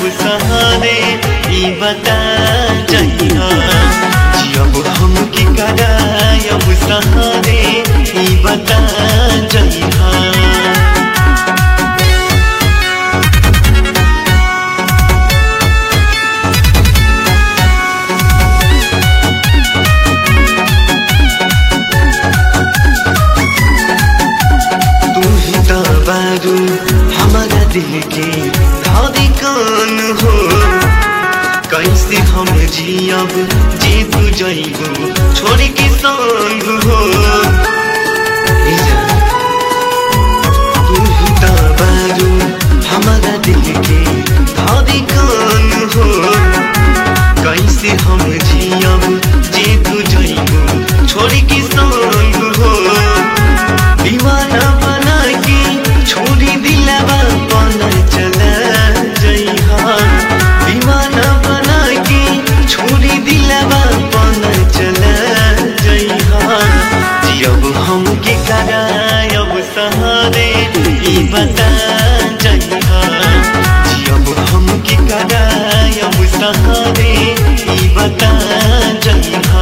सहारे ई बता जइहा जियब हम की करायब सहारे ई बता जइहा तू ही तो बारू हमारा दिल के धड़कन हो कैसे हम जियब जी तू जइबू छोड़ के संग हो ए जान, तू ही तो बारू हमारा दिल के धड़कन हो कैसे हम जियब जी तू जइबू छोड़ के संग हो दीवाना बना के छोड़ी दिलवा बना चला जइहा दीवाना बना के छोड़ी दिलवा बना चला जइहा जियब हम के करायब सहारे ई बता जइहा जियब हम के करायब सहारे ई बता जइहा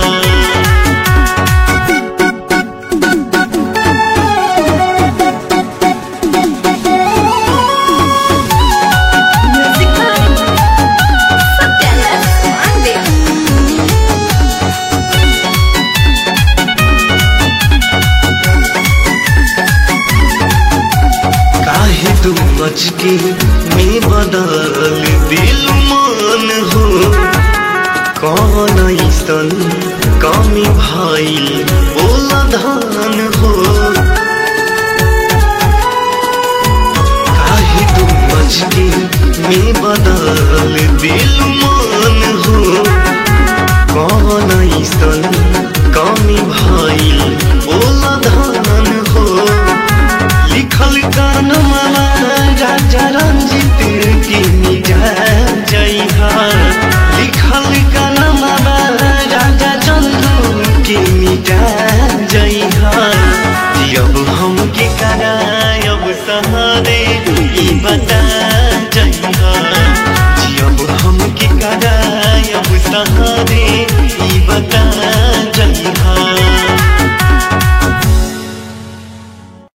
Music Time. Satyanas Pandey. काहे तू बच के मैं बदल दिल मान हो कौन ऐसन कमी भाई बोला धान हो काहे तू बच के मैं बदल दिल मान हो कौन ऐसन कमी भाई बोला धान हो लिखल गान माला राजा रंजित की निजा जइहा लिखल गान माला राजा चंदू की निजा जइहा जियब हम के करायब सहारे ई बता जइहा जियब हम के करायब सहारे ई बता